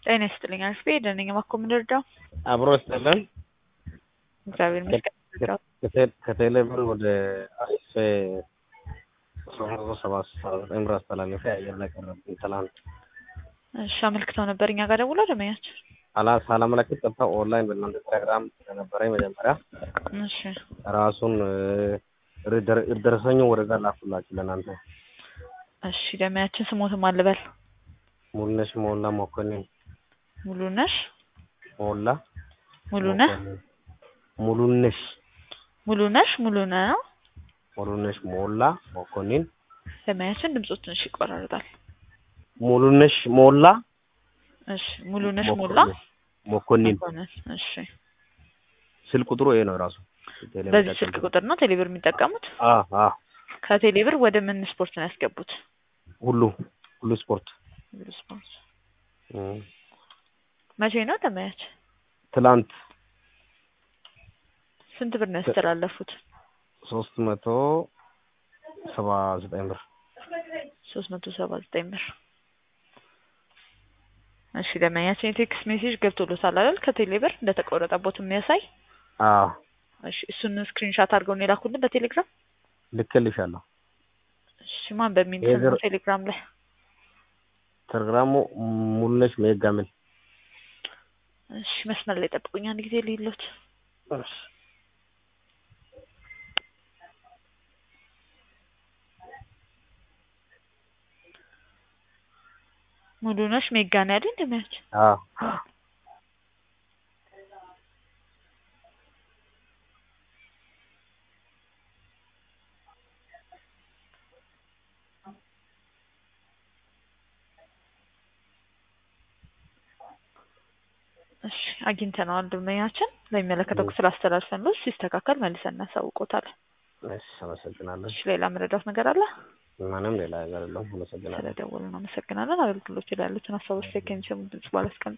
ጤና ይስጥልኝ አሪፍ ቤት ነኝ። እባክዎ ምን ልርዳው? አብሮ ይስጥልን። እግዚአብሔር ይመስገን። ልርዳው? ከቴሌ ብር ወደ አሪፍ ሶስት መቶ ሰባ ዘጠኝ ብር አስተላለፈ አየር ላይ ቀረብኝ ትላንት። እሺ አመልክተው ነበር እኛ ጋር ደውሎ ደመኛቸው። አላ ሳላመለክት ቀጥታ ኦንላይን በእናንተ ቴሌግራም ስለነበረኝ መጀመሪያ እሺ ራሱን ደረሰኙ ወደዛ ላኩላችሁ ለእናንተ። እሺ ደመያችን ስሞትም አልበል ሙሉነሽ ሞላ መኮንን ሙሉነሽ ሞላ ሙሉነህ መኮንን። ሙሉነሽ ሙሉነሽ ሙሉነ ነው። ሙሉነሽ ሞላ መኮንን ደመያችን ድምፁ ትንሽ ይቆራረጣል። ሙሉነሽ ሞላ እሺ ሙሉነሽ ሞላ መኮንን መኮንን። እሺ ስልክ ቁጥሩ ይሄ ነው ራሱ በዚህ ስልክ ቁጥር ነው ቴሌብር የሚጠቀሙት? አ አ ከቴሌብር ወደ ምን ስፖርት ነው ያስገቡት? ሁሉ ሁሉ ስፖርት ሁሉ ስፖርት። እም፣ መቼ ነው ደመያች? ትላንት ስንት ብር ነው ያስተላለፉት? ሶስት መቶ ሰባ ዘጠኝ ብር ሶስት መቶ ሰባ ዘጠኝ ብር። እሺ ደመኛችን የቴክስት ሜሴጅ ገብቶሎታል አይደል? ከቴሌብር እንደተቆረጠቦት የሚያሳይ አ እሺ እሱን ስክሪንሻት አድርገው ነው የላኩልን በቴሌግራም። ልክልሻለሁ። እሺ ማን በሚል ይሄ ስም ነው ዝር- ቴሌግራም ላይ? ቴሌግራሙ ሙሉነሽ ሜጋሚል እሺ መስመር ላይ ጠብቁኝ አንድ ጊዜ ልይሎት። እሺ ሙሉነሽ ሜጋ ነው ያለኝ ደመያች። አ እሺ አግኝተነዋል ደመኛችን። ለሚመለከተው ክፍል አስተላልፈን ነው ሲስተካከል መልሰን እናሳውቆታለን። እሺ አመሰግናለሁ። እሺ ሌላ መረዳት ነገር አለ? ምንም ሌላ ነገር የለውም። አመሰግናለሁ። ስለደወሉ ነው አመሰግናለን። አገልግሎት ላይ ያሉትን ሀሳቦች ከሚሰሙ ድምጽ ባላስቀምጥ